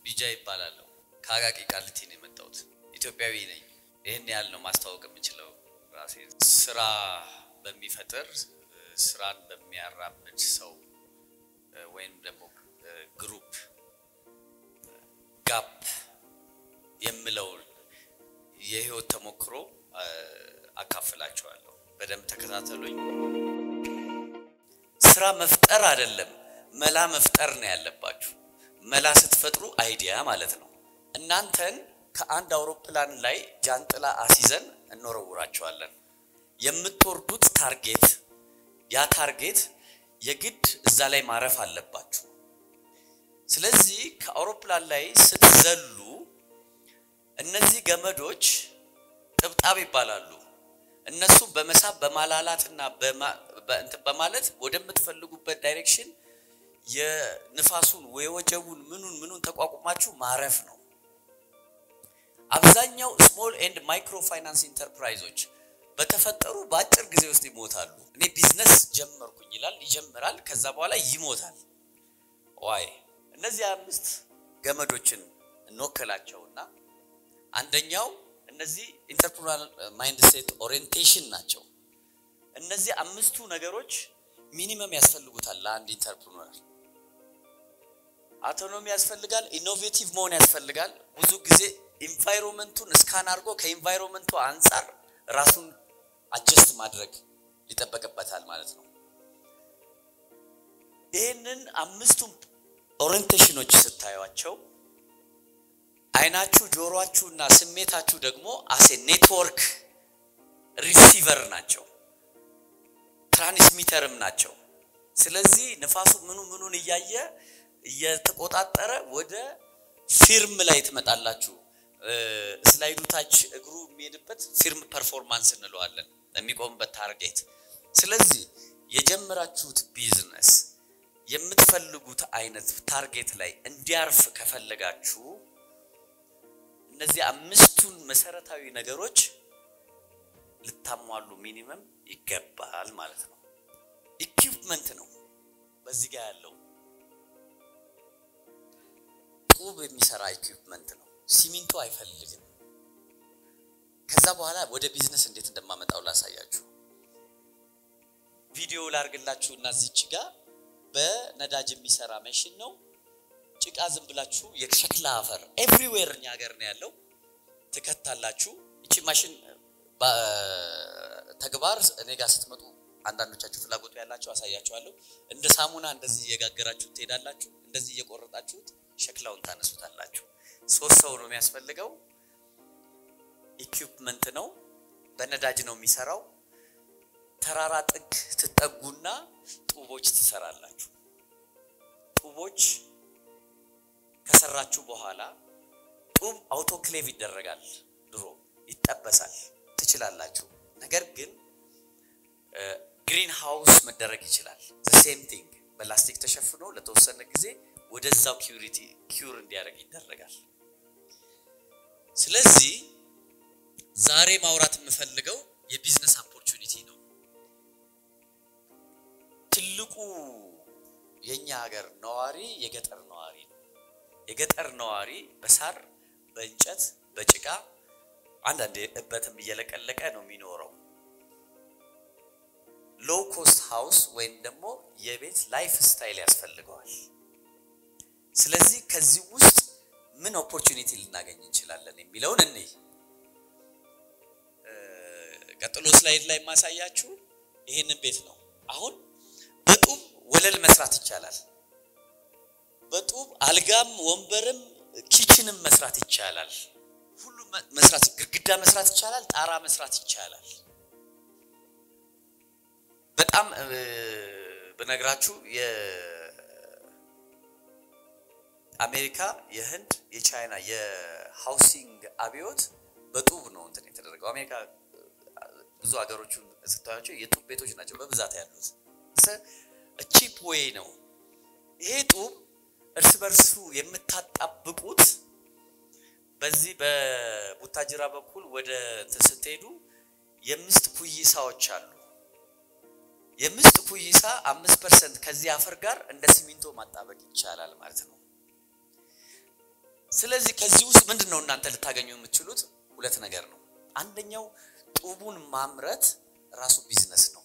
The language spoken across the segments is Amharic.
ቢጃ ይባላለሁ። ከአቃቂ ቃሊቲ ነው የመጣሁት። ኢትዮጵያዊ ነኝ። ይህን ያህል ነው ማስተዋወቅ የምችለው ራሴ። ስራ በሚፈጥር ስራን በሚያራምድ ሰው ወይም ደግሞ ግሩፕ ጋፕ የምለውን የህይወት ተሞክሮ አካፍላችኋለሁ። በደንብ ተከታተሉኝ። ስራ መፍጠር አይደለም መላ መፍጠር ነው ያለባችሁ። መላ ስትፈጥሩ አይዲያ ማለት ነው። እናንተን ከአንድ አውሮፕላን ላይ ጃንጥላ አስይዘን እንወረውራቸዋለን። የምትወርዱት ታርጌት ያ ታርጌት የግድ እዛ ላይ ማረፍ አለባችሁ። ስለዚህ ከአውሮፕላን ላይ ስትዘሉ እነዚህ ገመዶች ጥብጣብ ይባላሉ። እነሱም በመሳብ በማላላትና በማለት ወደምትፈልጉበት ዳይሬክሽን የንፋሱን የወጀቡን ምኑን ምኑን ተቋቁማችሁ ማረፍ ነው። አብዛኛው ስሞል ኤንድ ማይክሮ ፋይናንስ ኢንተርፕራይዞች በተፈጠሩ በአጭር ጊዜ ውስጥ ይሞታሉ። እኔ ቢዝነስ ጀመርኩኝ ይላል፣ ይጀምራል፣ ከዛ በኋላ ይሞታል። ዋይ እነዚህ አምስት ገመዶችን እንወክላቸውና አንደኛው እነዚህ ኢንተርፕሪናል ማይንድ ሴት ኦሪየንቴሽን ናቸው። እነዚህ አምስቱ ነገሮች ሚኒመም ያስፈልጉታል ለአንድ ኢንተርፕሪነር። አውቶኖሚ ያስፈልጋል፣ ኢኖቬቲቭ መሆን ያስፈልጋል። ብዙ ጊዜ ኢንቫይሮንመንቱን እስካን አድርጎ ከኢንቫይሮንመንቱ አንጻር ራሱን አጀስት ማድረግ ሊጠበቅበታል ማለት ነው። ይህንን አምስቱም ኦሪየንቴሽኖች ስታዩቸው አይናችሁ፣ ጆሮአችሁና ስሜታችሁ ደግሞ አሴ ኔትወርክ ሪሲቨር ናቸው፣ ትራንስሚተርም ናቸው። ስለዚህ ንፋሱ ምኑ ምኑን እያየ እየተቆጣጠረ ወደ ፊርም ላይ ትመጣላችሁ። ስላይዱ ታች እግሩ የሚሄድበት ፊርም ፐርፎርማንስ እንለዋለን፣ የሚቆምበት ታርጌት። ስለዚህ የጀመራችሁት ቢዝነስ የምትፈልጉት አይነት ታርጌት ላይ እንዲያርፍ ከፈለጋችሁ እነዚህ አምስቱን መሰረታዊ ነገሮች ልታሟሉ ሚኒመም ይገባል ማለት ነው። ኢኩፕመንት ነው በዚህ ጋር ያለው ጡብ የሚሰራ ኢኩፕመንት ነው። ሲሚንቶ አይፈልግም። ከዛ በኋላ ወደ ቢዝነስ እንዴት እንደማመጣው ላሳያችሁ። ቪዲዮ ላርግላችሁ እና እዚች ጋር በነዳጅ የሚሰራ መሽን ነው። ጭቃ ዝም ብላችሁ የሸክላ አፈር ኤቭሪዌር እኛ ሀገር ነው ያለው ትከታላችሁ። እቺ ማሽን ተግባር እኔ ጋር ስትመጡ አንዳንዶቻችሁ ፍላጎቱ ያላችሁ አሳያችኋለሁ። እንደ ሳሙና እንደዚህ እየጋገራችሁ ትሄዳላችሁ። እንደዚህ እየቆረጣችሁት ሸክላውን ታነሱታላችሁ። ሶስት ሰው ነው የሚያስፈልገው። ኢኩፕመንት ነው። በነዳጅ ነው የሚሰራው። ተራራ ጥግ ትጠጉና ጡቦች ትሰራላችሁ። ጡቦች ከሰራችሁ በኋላ ጡብ አውቶክሌቭ ይደረጋል። ድሮ ይጠበሳል ትችላላችሁ። ነገር ግን ግሪን ሃውስ መደረግ ይችላል። ሴም ቲንግ በላስቲክ ተሸፍኖ ለተወሰነ ጊዜ ወደዛው ኪዩሪቲ ኪዩር እንዲያደርግ ይደረጋል። ስለዚህ ዛሬ ማውራት የምፈልገው የቢዝነስ ኦፖርቹኒቲ ነው። ትልቁ የኛ ሀገር ነዋሪ የገጠር ነዋሪ ነው። የገጠር ነዋሪ በሳር በእንጨት በጭቃ አንዳንድ እበትም እየለቀለቀ ነው የሚኖረው። ሎው ኮስት ሃውስ ወይም ደግሞ የቤት ላይፍ ስታይል ያስፈልገዋል። ስለዚህ ከዚህ ውስጥ ምን ኦፖርቹኒቲ ልናገኝ እንችላለን የሚለውን እኔ ቀጥሎ ስላይድ ላይ የማሳያችሁ ይህንን ቤት ነው። አሁን በጡብ ወለል መስራት ይቻላል። በጡብ አልጋም፣ ወንበርም፣ ኪችንም መስራት ይቻላል። ሁሉም መስራት ግድግዳ መስራት ይቻላል። ጣራ መስራት ይቻላል። በጣም ብነግራችሁ የአሜሪካ፣ የህንድ፣ የቻይና የሃውሲንግ አብዮት በጡብ ነው እንትን የተደረገው። አሜሪካ ብዙ ሀገሮቹን ስታያቸው የጡብ ቤቶች ናቸው በብዛት ያሉት። ቺፕ ዌይ ነው ይሄ ጡብ እርስ በርሱ የምታጣብቁት በዚህ በቡታጅራ በኩል ወደ እንትን ስትሄዱ የምስጥ ኩይሳዎች አሉ። የምስጥ ኩይሳ አምስት ፐርሰንት ከዚህ አፈር ጋር እንደ ሲሚንቶ ማጣበቅ ይቻላል ማለት ነው። ስለዚህ ከዚህ ውስጥ ምንድን ነው እናንተ ልታገኙ የምትችሉት ሁለት ነገር ነው። አንደኛው ጡቡን ማምረት ራሱ ቢዝነስ ነው።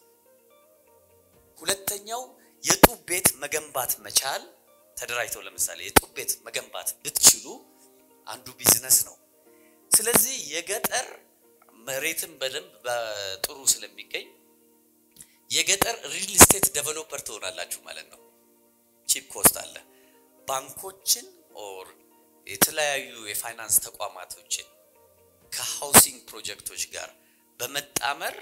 ሁለተኛው የጡብ ቤት መገንባት መቻል ተደራጅተው ለምሳሌ የጡብ ቤት መገንባት ብትችሉ አንዱ ቢዝነስ ነው። ስለዚህ የገጠር መሬትን በደንብ በጥሩ ስለሚገኝ የገጠር ሪል ስቴት ዴቨሎፐር ትሆናላችሁ ማለት ነው። ቺፕ ኮስት አለ። ባንኮችን ኦር የተለያዩ የፋይናንስ ተቋማቶችን ከሃውሲንግ ፕሮጀክቶች ጋር በመጣመር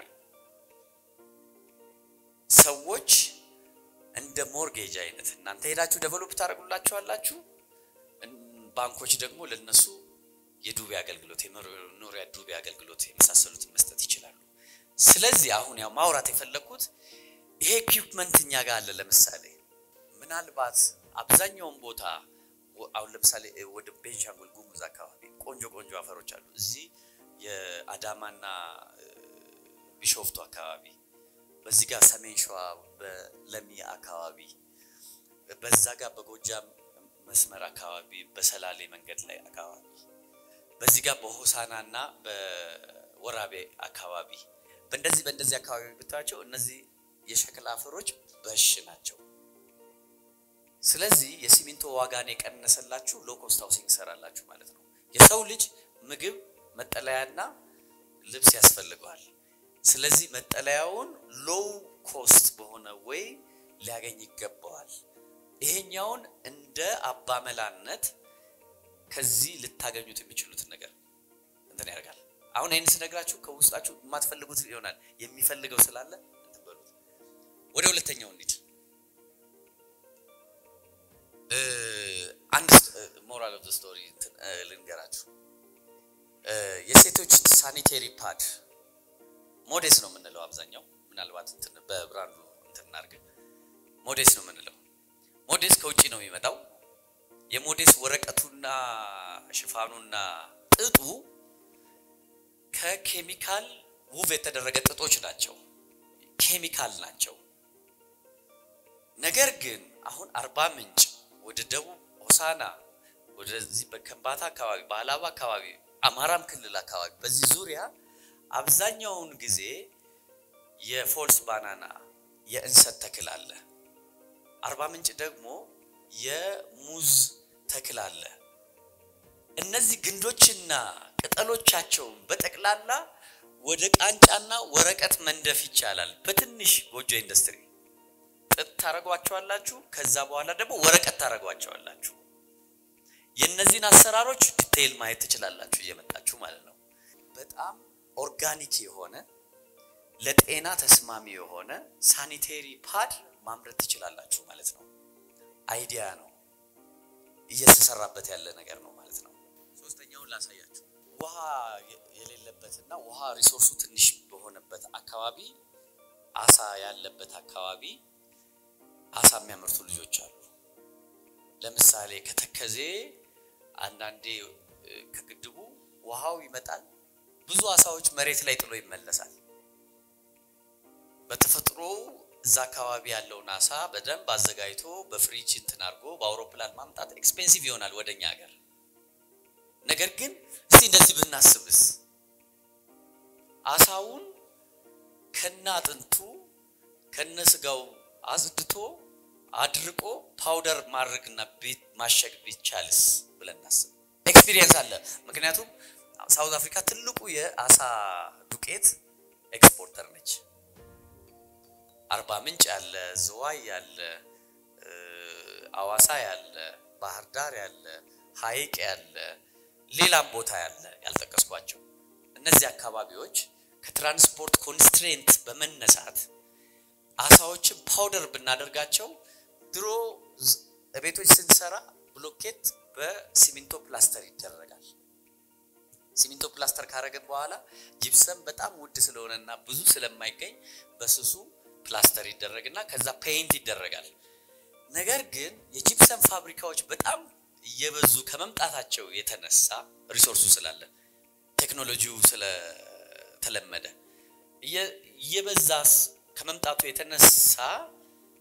ሰዎች እንደ ሞርጌጅ አይነት እናንተ ሄዳችሁ ዴቨሎፕ ታደርጉላችኋላችሁ። ባንኮች ደግሞ ለነሱ የዱቤ አገልግሎት የመኖሪያ ዱቤ አገልግሎት የመሳሰሉትን መስጠት ይችላሉ። ስለዚህ አሁን ያው ማውራት የፈለግኩት ይሄ ኢኩፕመንት እኛ ጋር አለ። ለምሳሌ ምናልባት አብዛኛውን ቦታ አሁን ለምሳሌ ወደ ቤንሻንጉል ጉሙዝ አካባቢ ቆንጆ ቆንጆ አፈሮች አሉ። እዚህ የአዳማና ቢሾፍቱ አካባቢ፣ በዚህ ጋር ሰሜን ሸዋ በለሚ አካባቢ፣ በዛ ጋር በጎጃም መስመር አካባቢ፣ በሰላሌ መንገድ ላይ አካባቢ፣ በዚህ ጋር በሆሳና እና በወራቤ አካባቢ በእንደዚህ በእንደዚህ አካባቢ ብታያቸው እነዚህ የሸክላ አፈሮች በሽ ናቸው። ስለዚህ የሲሚንቶ ዋጋን የቀነሰላችሁ ሎ ኮስት ሃውሲንግ ይሰራላችሁ ማለት ነው። የሰው ልጅ ምግብ፣ መጠለያና ልብስ ያስፈልገዋል። ስለዚህ መጠለያውን ሎው ኮስት በሆነ ወይ ሊያገኝ ይገባዋል። ይሄኛውን እንደ አባመላነት ከዚህ ልታገኙት የሚችሉትን ነገር እንትን ያደርጋል። አሁን ይህን ስነግራችሁ ከውስጣችሁ የማትፈልጉት ይሆናል። የሚፈልገው ስላለ እንትን በሉት። ወደ ሁለተኛው እንሂድ። አንድ ሞራል ኦፍ ስቶሪ ልንገራችሁ። የሴቶች ሳኒቴሪ ፓድ ሞዴስ ነው የምንለው አብዛኛው። ምናልባት በብራንዱ እንትን እናድርግ። ሞዴስ ነው የምንለው። ሞዴስ ከውጭ ነው የሚመጣው። የሞዴስ ወረቀቱና ሽፋኑና ጥጡ ከኬሚካል ውብ የተደረገ ጥጦች ናቸው። ኬሚካል ናቸው። ነገር ግን አሁን አርባ ምንጭ ወደ ደቡብ ሆሳና ወደዚህ በከምባታ አካባቢ በአላባ አካባቢ አማራም ክልል አካባቢ በዚህ ዙሪያ አብዛኛውን ጊዜ የፎልስ ባናና የእንሰት ተክል አለ። አርባ ምንጭ ደግሞ የሙዝ ተክል አለ። እነዚህ ግንዶችና ቅጠሎቻቸውን በጠቅላላ ወደ ቃንጫና ወረቀት መንደፍ ይቻላል። በትንሽ ጎጆ ኢንዱስትሪ ጥጥ ታደርጓቸዋላችሁ። ከዛ በኋላ ደግሞ ወረቀት ታደርጓቸዋላችሁ። የእነዚህን አሰራሮች ዲቴይል ማየት ትችላላችሁ እየመጣችሁ ማለት ነው። በጣም ኦርጋኒክ የሆነ ለጤና ተስማሚ የሆነ ሳኒቴሪ ፓድ ማምረት ትችላላችሁ ማለት ነው። አይዲያ ነው፣ እየተሰራበት ያለ ነገር ነው ማለት ነው። ሶስተኛውን ላሳያችሁ። ውሃ የሌለበትና ውሃ ሪሶርሱ ትንሽ በሆነበት አካባቢ አሳ ያለበት አካባቢ አሳ የሚያመርቱ ልጆች አሉ። ለምሳሌ ከተከዜ አንዳንዴ ከግድቡ ውሃው ይመጣል፣ ብዙ አሳዎች መሬት ላይ ጥሎ ይመለሳል። በተፈጥሮ እዛ አካባቢ ያለውን አሳ በደንብ አዘጋጅቶ በፍሪጅ እንትን አድርጎ በአውሮፕላን ማምጣት ኤክስፔንሲቭ ይሆናል ወደኛ ሀገር። ነገር ግን እስቲ እንደዚህ ብናስብስ አሳውን ከነ አጥንቱ ከነ ስጋው አጽድቶ አድርቆ ፓውደር ማድረግና ቤት ማሸግ ቢቻልስ ብለን እናስብ። ኤክስፒሪየንስ አለ። ምክንያቱም ሳውዝ አፍሪካ ትልቁ የአሳ ዱቄት ኤክስፖርተር ነች። አርባ ምንጭ ያለ፣ ዝዋይ ያለ፣ አዋሳ ያለ፣ ባህር ዳር ያለ፣ ሐይቅ ያለ፣ ሌላም ቦታ ያለ ያልጠቀስኳቸው እነዚህ አካባቢዎች ከትራንስፖርት ኮንስትሬንት በመነሳት አሳዎችን ፓውደር ብናደርጋቸው ድሮ ቤቶች ስንሰራ ብሎኬት በሲሚንቶ ፕላስተር ይደረጋል። ሲሚንቶ ፕላስተር ካረግን በኋላ ጂፕሰም በጣም ውድ ስለሆነና ብዙ ስለማይገኝ በስሱ ፕላስተር ይደረግና ከዛ ፔይንት ይደረጋል። ነገር ግን የጂፕሰም ፋብሪካዎች በጣም እየበዙ ከመምጣታቸው የተነሳ ሪሶርሱ ስላለ ቴክኖሎጂው ስለተለመደ እየበዛ ከመምጣቱ የተነሳ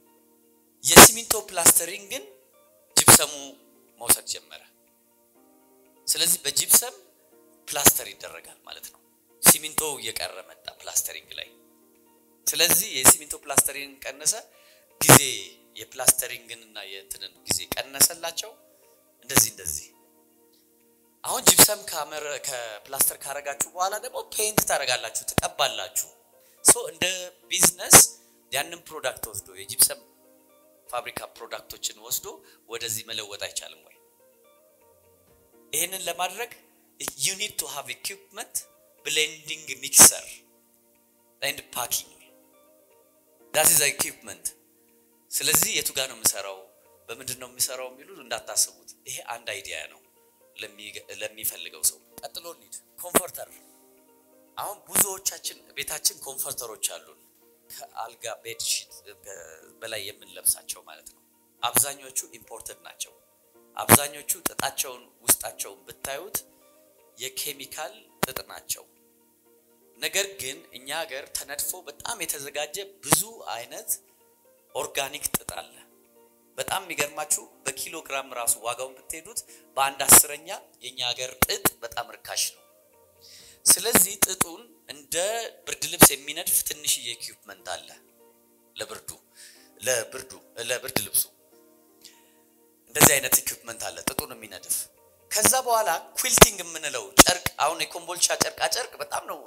የሲሚንቶ ፕላስተሪንግን ጅብሰሙ መውሰድ ጀመረ። ስለዚህ በጂፕሰም ፕላስተር ይደረጋል ማለት ነው። ሲሚንቶ እየቀረ መጣ ፕላስተሪንግ ላይ። ስለዚህ የሲሚንቶ ፕላስተሪንግ ቀነሰ፣ ጊዜ የፕላስተሪንግን እና የእንትንን ጊዜ ቀነሰላቸው። እንደዚህ እንደዚህ አሁን ጂፕሰም ከፕላስተር ካረጋችሁ በኋላ ደግሞ ፔይንት ታደርጋላችሁ፣ ትቀባላችሁ። ሶ እንደ ቢዝነስ ያንን ፕሮዳክት ወስዶ የጂፕሰም ፋብሪካ ፕሮዳክቶችን ወስዶ ወደዚህ መለወጥ አይቻልም ወይ? ይህንን ለማድረግ ዩ ኒድ ቱ ሃቭ ኢኩፕመንት ብሌንዲንግ ሚክሰር ኤንድ ፓኪንግ ዳት ኢዝ ኢኩፕመንት። ስለዚህ የቱ ጋር ነው የምሰራው፣ በምንድን ነው የሚሰራው የሚሉ እንዳታስቡት። ይሄ አንድ አይዲያ ነው ለሚፈልገው ሰው። ቀጥሎ ኒድ ኮንፈርተር። አሁን ብዙዎቻችን ቤታችን ኮንፈርተሮች አሉን ከአልጋ ቤድ ሺት በላይ የምንለብሳቸው ማለት ነው። አብዛኞቹ ኢምፖርትድ ናቸው። አብዛኞቹ ጥጣቸውን ውስጣቸውን ብታዩት የኬሚካል ጥጥ ናቸው። ነገር ግን እኛ ሀገር ተነድፎ በጣም የተዘጋጀ ብዙ አይነት ኦርጋኒክ ጥጥ አለ። በጣም የሚገርማችሁ በኪሎ ግራም ራሱ ዋጋውን ብትሄዱት በአንድ አስረኛ የእኛ ሀገር ጥጥ በጣም ርካሽ ነው። ስለዚህ ጥጡን እንደ ብርድ ልብስ የሚነድፍ ትንሽዬ ኢኩፕመንት አለ ለብርዱ ለብርዱ ለብርድ ልብሱ እንደዚህ አይነት ኢኩፕመንት አለ ጥጡን የሚነድፍ። ከዛ በኋላ ኩዊልቲንግ የምንለው ጨርቅ አሁን የኮምቦልቻ ጨርቃ ጨርቅ በጣም ነው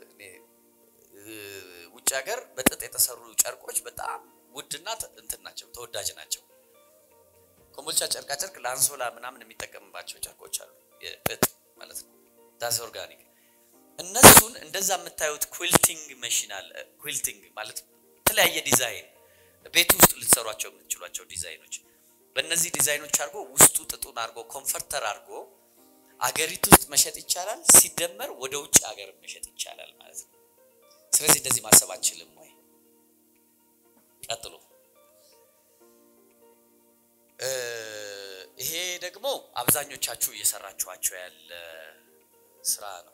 ውጭ ሀገር በጥጥ የተሰሩ ጨርቆች በጣም ውድና እንትን ናቸው፣ ተወዳጅ ናቸው። ኮምቦልቻ ጨርቃ ጨርቅ ለአንሶላ ምናምን የሚጠቀምባቸው ጨርቆች አሉ፣ የጥጥ ማለት ነው። ዳስ ኦርጋኒክ እነሱን እንደዛ የምታዩት ኩዊልቲንግ መሽን አለ። ኩዊልቲንግ ማለት የተለያየ ዲዛይን ቤት ውስጥ ልትሰሯቸው የምትችሏቸው ዲዛይኖች በእነዚህ ዲዛይኖች አድርጎ ውስጡ ጥጡን አድርጎ ኮንፈርተር አድርጎ አገሪቱ ውስጥ መሸጥ ይቻላል። ሲደመር ወደ ውጭ ሀገር መሸጥ ይቻላል ማለት ነው። ስለዚህ እንደዚህ ማሰብ አንችልም ወይ? ቀጥሎ ይሄ ደግሞ አብዛኞቻችሁ እየሰራችኋቸው ያለ ስራ ነው።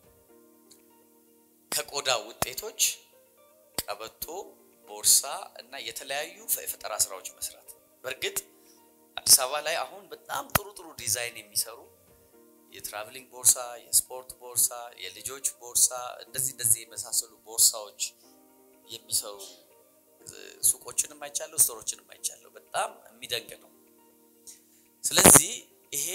ከቆዳ ውጤቶች ቀበቶ፣ ቦርሳ እና የተለያዩ የፈጠራ ስራዎች መስራት። በእርግጥ አዲስ አበባ ላይ አሁን በጣም ጥሩ ጥሩ ዲዛይን የሚሰሩ የትራቭሊንግ ቦርሳ፣ የስፖርት ቦርሳ፣ የልጆች ቦርሳ እንደዚህ እንደዚህ የመሳሰሉ ቦርሳዎች የሚሰሩ ሱቆችንም አይቻለሁ፣ ስቶሮችንም አይቻለሁ። በጣም የሚደንቅ ነው። ስለዚህ ይሄ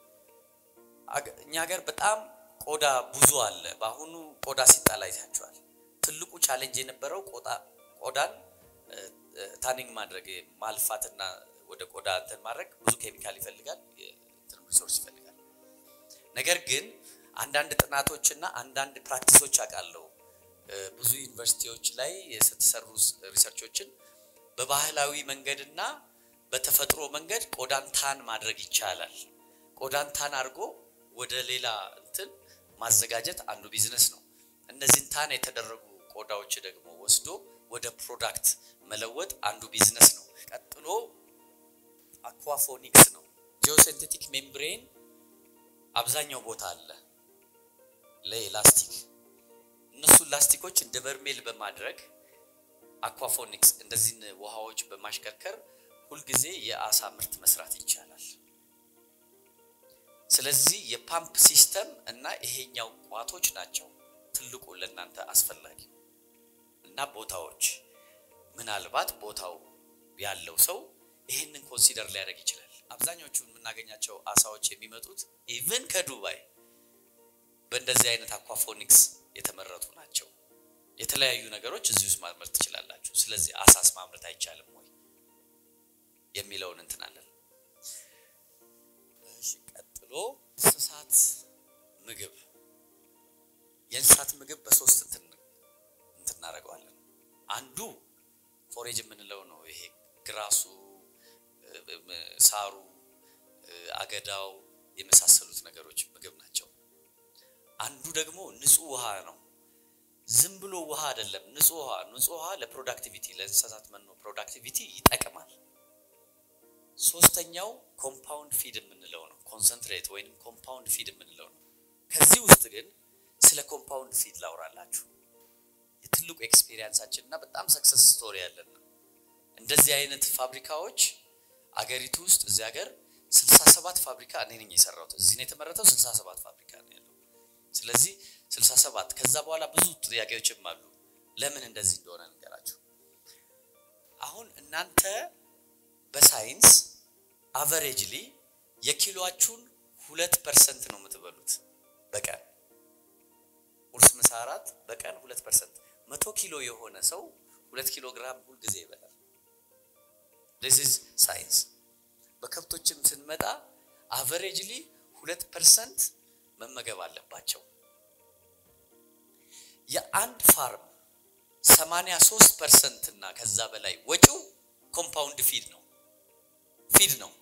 እኛ ሀገር በጣም ቆዳ ብዙ አለ። በአሁኑ ቆዳ ሲጣል አይታችኋል። ትልቁ ቻሌንጅ የነበረው ቆዳን ታኒንግ ማድረግ ማልፋትና ወደ ቆዳ እንትን ማድረግ ብዙ ኬሚካል ይፈልጋል፣ ሪሶርስ ይፈልጋል። ነገር ግን አንዳንድ ጥናቶችና አንዳንድ ፕራክቲሶች አውቃለሁ። ብዙ ዩኒቨርሲቲዎች ላይ የተሰሩ ሪሰርቾችን በባህላዊ መንገድና በተፈጥሮ መንገድ ቆዳን ታን ማድረግ ይቻላል። ቆዳን ታን አድርጎ ወደ ሌላ እንትን ማዘጋጀት አንዱ ቢዝነስ ነው። እነዚህን ታን የተደረጉ ቆዳዎች ደግሞ ወስዶ ወደ ፕሮዳክት መለወጥ አንዱ ቢዝነስ ነው። ቀጥሎ አኳፎኒክስ ነው። ጂኦሴንቴቲክ ሜምብሬን አብዛኛው ቦታ አለ ለኤላስቲክ እነሱን ላስቲኮች እንደ በርሜል በማድረግ አኳፎኒክስ እንደዚህን ውሃዎች በማሽከርከር ሁልጊዜ የአሳ ምርት መስራት ይቻላል። ስለዚህ የፓምፕ ሲስተም እና ይሄኛው ቋቶች ናቸው ትልቁ ለእናንተ አስፈላጊ እና ቦታዎች ምናልባት ቦታው ያለው ሰው ይህንን ኮንሲደር ሊያደርግ ይችላል። አብዛኞቹ የምናገኛቸው አሳዎች የሚመጡት ኢቭን ከዱባይ በእንደዚህ አይነት አኳፎኒክስ የተመረቱ ናቸው። የተለያዩ ነገሮች እዚህ ውስጥ ማምረት ትችላላችሁ። ስለዚህ አሳስ ማምረት አይቻልም ወይ የሚለውን እንትናለን። እሺ፣ ቀጥሎ እንስሳት ምግብ የእንስሳት ምግብ በሶስት እንትን እንትን እናደርገዋለን። አንዱ ፎሬጅ የምንለው ነው። ይሄ ግራሱ፣ ሳሩ፣ አገዳው የመሳሰሉት ነገሮች ምግብ ናቸው። አንዱ ደግሞ ንጹህ ውሃ ነው። ዝም ብሎ ውሃ አይደለም፣ ንጹህ ውሃ። ንጹህ ውሃ ለፕሮዳክቲቪቲ ለእንስሳት መኖ ፕሮዳክቲቪቲ ይጠቅማል። ሶስተኛው ኮምፓውንድ ፊድ የምንለው ነው። ኮንሰንትሬት ወይም ኮምፓውንድ ፊድ የምንለው ነው። ከዚህ ውስጥ ግን ስለ ኮምፓውንድ ፊድ ላውራላችሁ። የትልቁ ኤክስፔሪየንሳችን እና በጣም ሰክሰስ ስቶሪ ያለን ነው። እንደዚህ አይነት ፋብሪካዎች አገሪቱ ውስጥ እዚህ ሀገር 67 ፋብሪካ እኔ ነኝ የሰራሁት። እዚህ ነው የተመረተው። 67 ፋብሪካ ነው ያለው። ስለዚህ 67 ከዛ በኋላ ብዙ ጥያቄዎችም አሉ። ለምን እንደዚህ እንደሆነ ንገራችሁ። አሁን እናንተ በሳይንስ አቨሬጅሊ የኪሎአችሁን ሁለት ፐርሰንት ነው የምትበሉት በቀን ቁርስ፣ ምሳ፣ እራት በቀን ሁለት ፐርሰንት። መቶ ኪሎ የሆነ ሰው ሁለት ኪሎ ግራም ሁልጊዜ ይበላል። ዚስ ኢዝ ሳይንስ። በከብቶችም ስንመጣ አቨሬጅሊ ሁለት ፐርሰንት መመገብ አለባቸው። የአንድ ፋርም 83 ፐርሰንት እና ከዛ በላይ ወጪው ኮምፓውንድ ፊድ ነው ፊድ ነው።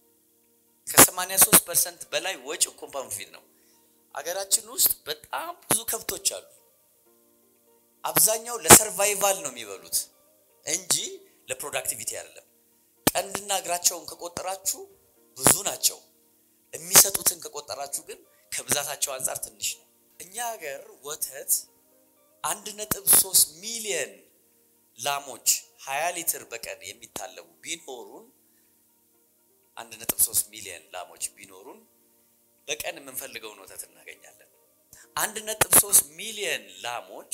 ከ83 ፐርሰንት በላይ ወጪው ኮምፓውንድ ፊድ ነው። አገራችን ውስጥ በጣም ብዙ ከብቶች አሉ። አብዛኛው ለሰርቫይቫል ነው የሚበሉት እንጂ ለፕሮዳክቲቪቲ አይደለም። ቀንድና እግራቸውን ከቆጠራችሁ ብዙ ናቸው። የሚሰጡትን ከቆጠራችሁ ግን ከብዛታቸው አንጻር ትንሽ ነው። እኛ ሀገር ወተት አንድ ነጥብ ሶስት ሚሊየን ላሞች ሀያ ሊትር በቀን የሚታለቡ ቢኖሩን አንድ ነጥብ ሶስት ሚሊየን ላሞች ቢኖሩን በቀን የምንፈልገውን ወተት እናገኛለን። አንድ ነጥብ ሶስት ሚሊየን ላሞች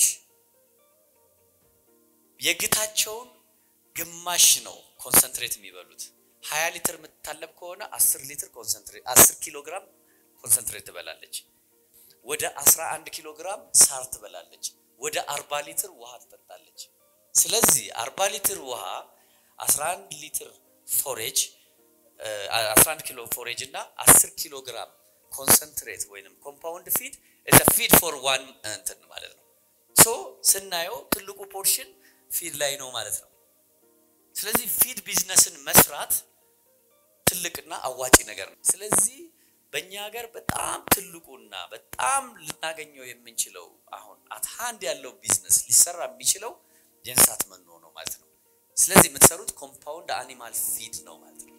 የግታቸውን ግማሽ ነው ኮንሰንትሬት የሚበሉት። ሀያ ሊትር የምትታለብ ከሆነ አስር ሊትር ኮንሰንትሬት አስር ኪሎ ግራም ኮንሰንትሬት ትበላለች። ወደ አስራ አንድ ኪሎ ግራም ሳር ትበላለች። ወደ አርባ ሊትር ውሃ ትጠጣለች። ስለዚህ አርባ ሊትር ውሃ አስራ አንድ ሊትር ፎሬጅ አስራ አንድ ኪሎ ፎሬጅ እና አስር ኪሎ ግራም ኮንሰንትሬት ወይንም ኮምፓውንድ ፊድ ኢዝ ፊድ ፎር ዋን እንትን ማለት ነው። ሶ ስናየው ትልቁ ፖርሽን ፊድ ላይ ነው ማለት ነው። ስለዚህ ፊድ ቢዝነስን መስራት ትልቅና አዋጪ ነገር ነው። ስለዚህ በእኛ ሀገር በጣም ትልቁና በጣም ልናገኘው የምንችለው አሁን አት ሃንድ ያለው ቢዝነስ ሊሰራ የሚችለው የእንስሳት መኖ ነው ማለት ነው። ስለዚህ የምትሰሩት ኮምፓውንድ አኒማል ፊድ ነው ማለት ነው።